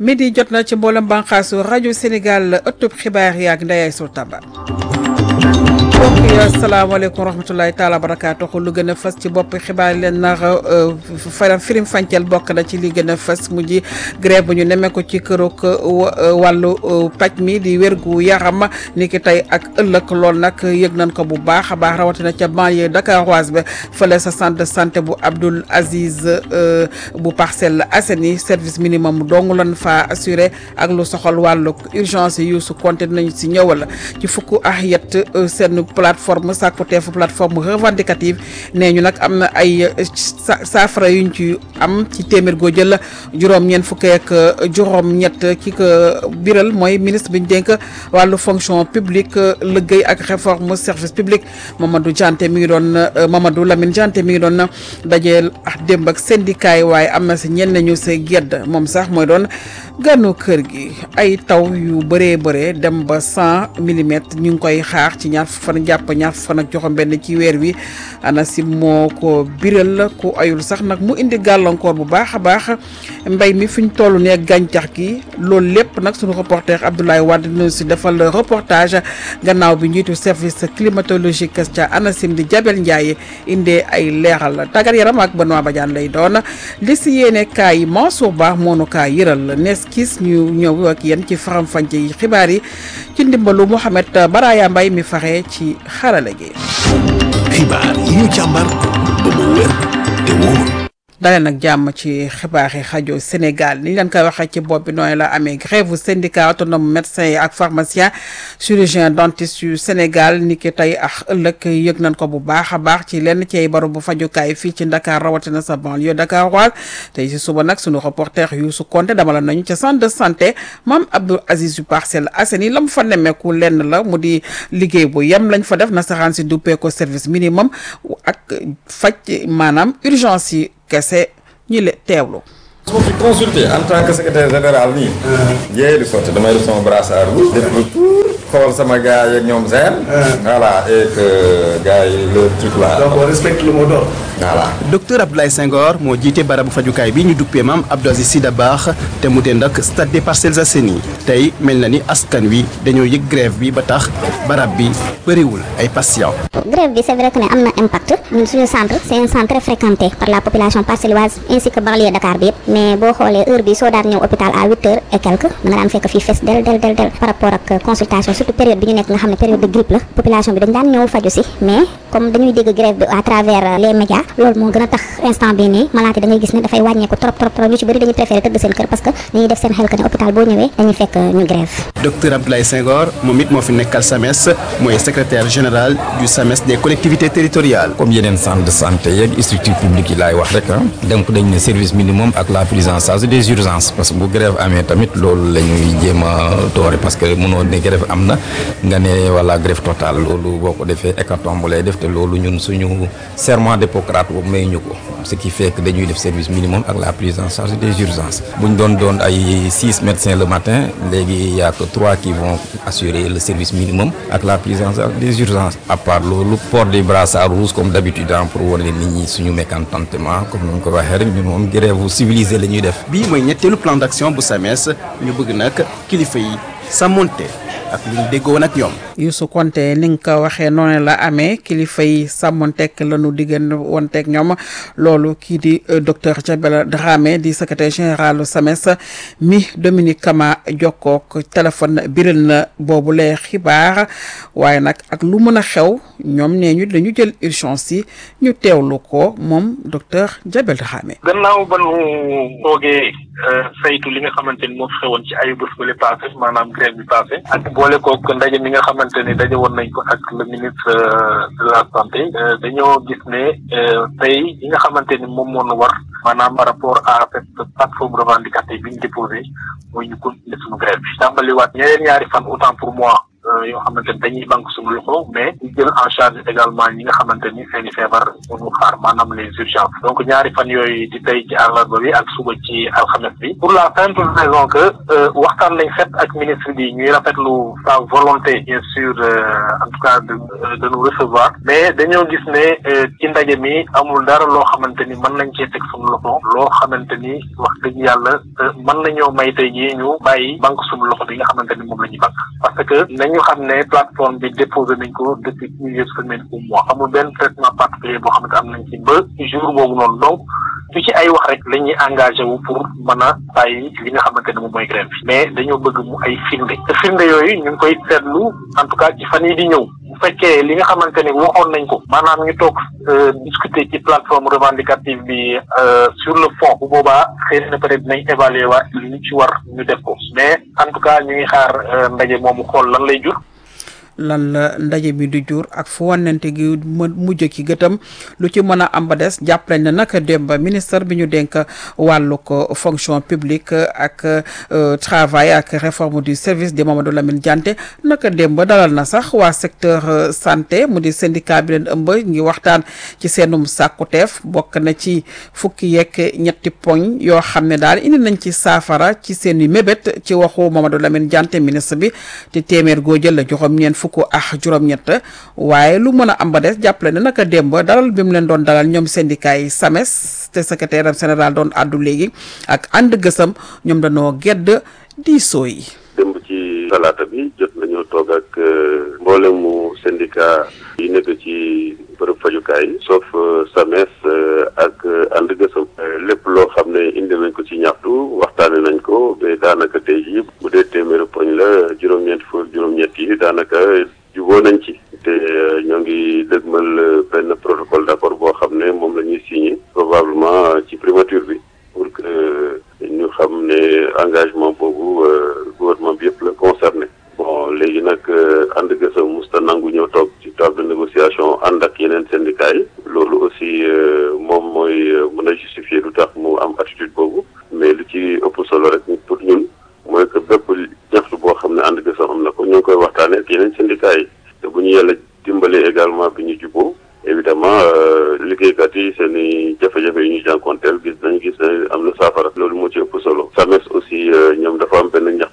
midi jot na ci mboolem bànqaasu rajo Sénégal ëttub xibaar yi ak Ndeye Sow Tamba. mbokk yi asalaamaaleykum wa rahmatulahi taala barakaatuhu lu gën a fës ci bopp xibaar yi leen nar faram firim fànceel bokk na ci li gën a fës mujj grève bu ñu nemee ko ci kërug wàllu paj mi di wérgu yaram ni ki tey ak ëllëg lool nag yëg nañ ko bu baax a baax rawatina ca banlieue dakaroise ba fële sa centre de santé bu Abdoul Aziz bu Parcelles Assainies service minimum dong lan fa assuré ak lu soxal wàllu urgence yi su compté nañu si ñëwal ci fukk ak yett seen plateforme sàkkuteefu plateforme revendicative nee ñu nag am na ay saafara yuñ ci am ci téeméer goo jël juróom-ñeent fukki ak juróom-ñett ki ko biral mooy ministre bi ñu dénk wàllu fonction publique liggéey ak réforme service public Mamadou Dianté mi ngi doon Mamadou Lamine Dianté mi ngi doon dajeel ak démb ak syndicat yi waaye am na si ñenn ñu sa gedd moom sax mooy doon gànnu kër gi ay taw yu bëree bëree dem ba cent millimètres ñu ngi koy xaar ci ñaar fan jàpp ñaar fan ak joxam benn ci weer wi ANACIM moo ko biral ku ayul sax nag mu indi gàllankoor bu baax a baax mbay mi fi ñu toll nee gàncax gi loolu lépp nag suñu reporter Abdoulaye Wade dina si defal reportage gannaaw bi njiitu service climatologique ca ANACIM di Jabel Ndiaye indee ay leeral tàggat yaram ak Benoît Badiane lay doon li si yéene kaay Mansour Ba moonu kaa yëral nees kis ñu ñëw ak yéen ci faram-fàcce yi xibaar yi ci ndimbalu Mouhamed Baraya Mbay mi faxe ci xarala gi. xibaar yi ñu càmbar ba mu wér te wóor. dalee nag jàmm ci xibaar yi rajo Sénégal ni ñu leen koy waxee ci bopp bi nooy la amee grève syndicat autonome médecins yi ak pharmacien chirurgien dentiste yu Sénégal ni ki tey ak ëllëg yëg nañ ko bu baax a baax ci lenn ci ay baro bu fajukaay fii ci Dakar rawatina sa banlieue dakaroise tey si suba nag sunu reporter Youssou Konté dama la nañu ca centre de santé Mame Abdoul Aziz yu Parcelles Assainies la mu fa nemmeeku lenn la mu di liggéey bu yem lañ fa def nasaraan si duppee ko service minimum ak faj maanaam urgence yi kese ñi le teewlu. su ma fi consulté en tant que secrétaire général nii. jéey di sotti damay def sama brassard rouge. def le tour xool sama gars yeeg ñoom seen. voilà et que gars yi le truc là. donc on respecte le mot d'ordre. voilà. docteur Abdoulaye Senghor moo jiite barabu fajukaay bi ñu duppee maam Abdou Aziz Sy Dabakh te mu dend ak stade des Parcelles Assainies tey mel na ni askan wi dañoo yëg grève bi ba tax barab bi bëriwul ay patients. grève bi c'est vrai que ne am na impact ñun suñu centre c'est un centre très fréquenté par la population parcelloise ainsi que banlieue Dakar bi yëpp mais boo xoolee heure bi soo daan ñëw hôpital à huit heures et quelques da nga daan fekk fii fees del del del del par rapport ak consultation surtout période bi ñu nekk nga xam ne période de grippe la population bi dañ daan ñëw faju si mais comme dañuy dégg grève bi à travers les médias loolu moo gën a tax instant bi nii malade yi da ngay gis ne dafay wàññeeku trop trop trop ñu ci bëri dañuy préféré tëdd seen kër parce que dañuy def seen xel que ne hôpital boo ñëwee dañuy fekk ñu grève docteur Abdoulaye Senghor moom it moo fi nekkal SAMES mooy secrétaire général du SAMES des collectivités territoriales. comme yeneen centre de santé yeeg structure publique yi laay wax rek ah donc dañ ne service minimum ak la prise en charge des urgences parce que bu grève amee tamit loolu la ñuy jéem a doore parce que mënoo ne grève am na nga ne wala grève totale loolu boo ko defee hécatombe lay def te loolu ñun suñu serment d'Hippocrate boobu may ñu ko ce qui fait que dañuy def service minimum ak la prise en charge des urgences bu ñu doon doon ay six médecins le matin léegi y a que trois qui vont assurer le service minimum ak la prise en charge des urgences à part loolu port des brassards rouges comme d'habitude pour wane nit ñi suñu mécontentement comme ni ñu ko waxee rek ñun moom grève civilisée la ñuy def. bii mooy ñetteelu plan d'action bu SAMES ñu bëgg nag kilifa yi sàmmonte ak lu ñu déggoo woon ak ñoom. Youssou Konté ni nga ko waxee noonu la amee kilifa yi sàmmonteeg la nu diggan wonteeg ñoom loolu kii di docteur Diabel Dramé di secrétaire général SAMES mi Dominique Kama jokkook téléphone biral na boobu lee xibaar waaye nag ak lu mën a xew ñoom nee ñu dañu jël urgence yi ñu teewlu ko moom docteur Diabel Dramé. gannaaw ba nu toogee saytu li nga xamante ni moo fi xewoon ci ayu bés bële passé maanaam grève bi passé ak boole kook ndaje mi nga xamante ni daje woon nañ ko ak le ministre de la santé dañoo gis ne tey yi nga xamante ni moom moo nu war maanaam par rapport à cette plateforme revendicative bi ñu déposé mooy ñu continuer suñu grève bi tàmbaliwaat ñeneen ñaari fan autant pour moi yoo xamante ni dañuy banque suñu loxo mais ñu jël en charge également ñi nga xamante ni seen i feebar mënu xaar maanaam les urgences donc ñaari fan yooyu di tey ci àllarba bi ak suba ci alxames bi pour la simple raison que waxtaan lañ fet ak ministre bi ñuy rafetlu sa volonté bien sûr en tout cas de de nous recevoir mais dañoo gis ne ci ndaje mi amul dara loo xamante ni mën nañ cee teg suñu loxo loo xamante ni wax dëgg yàlla mën nañoo may tey jii ñu bàyyi banque suñu loxo bi nga xamante ni moom la ñuy banque parce que nañu xam ne plateforme bi déposé nañ ko depuis plusieurs semaines ou mois amul benn traitement particulier boo xamante am nañ ci ba jour boobu noonu donc du ci ay wax rek la ñuy engagé wu pour mën a bàyyi li nga xamante ne moom mooy grève bi mais dañoo bëgg mu ay firnde te firnde yooyu ñu ngi koy seetlu en tout cas ci fan yi di ñëw bu fekkee li nga xamante ni waxoon nañ ko maanaam ñu toog discuter ci plateforme revendicative bi sur le fond bu boobaa xëy na peut être dinañ évaluer waat li ñu ci war ñu def ko mais en tout cas ñu ngi xaar ndaje moomu xool lan lay jur. lan la ndaje bi du jur ak fu wannante gi mujj ki gëtam lu ci mën a am ba des jàpp nañ ne naka démb ministre bi ñu dénk wàllu ko fonction publique ak travail ak réforme du service di Mamadou Lamine Diante naka démb dalal na sax waa secteur santé mu di syndicat bi leen ëmb ngi waxtaan ci seenum sàkkuteef bokk na ci fukki yeeg ñetti poñ yoo xam ne daal indi nañ ci saafara ci seen i mébét ci waxu Mamadou Lamine Diante ministre bi te téeméer goo jël la joxam ñeen fukk ak juróom-ñett waaye lu mën a am ba des jàppale ne naka démb dalal bi mu leen doon dalal ñoom syndicat yi SAMES te secrétaire général doon àddu léegi ak ànd gësam ñoom dañoo gedd diisoo yi. démb ci talaata bi jot nañoo toog ak mboolemu syndicat yi nekk ci bërëb fajukaay yi sauf SAMES ak ànd gësam lépp loo xam ne indi nañ ko ci ñaxtu waxtaane nañ ko ba daanaka tey jii bu dee téeméeri poñ la juróom-ñeent fukk juróom-ñett yi daanaka juboo nañ ci te ñoo ngi dëgmal benn protocole d'accord boo xam ne moom la ñuy signé probablement ci primature bi pour que ñu xam ne engagement boobu gouvernement bi yëpp la concerné bon léegi nag ànd gësam musta nangu ñëw toog ci table de négociation ànd ak yeneen syndicats yi loolu aussi moom mooy mën a justifier lu tax mu am attitude boobu mais lu ci ëpp solo rek pour ñun mooy que bépp ñaxtu boo xam ne ànd gësam am na ko ñu ngi koy waxtaanee ak yeneen syndicats yi te bu ñu yàlla dimbalee également bi ñu juboo évidemment liggéeykat yi seen i jafe-jafe yi ñu jànkonteel gis nañ gis ne am na saafara loolu moo ci ëpp solo SAMES aussi ñoom dafa am benn ñax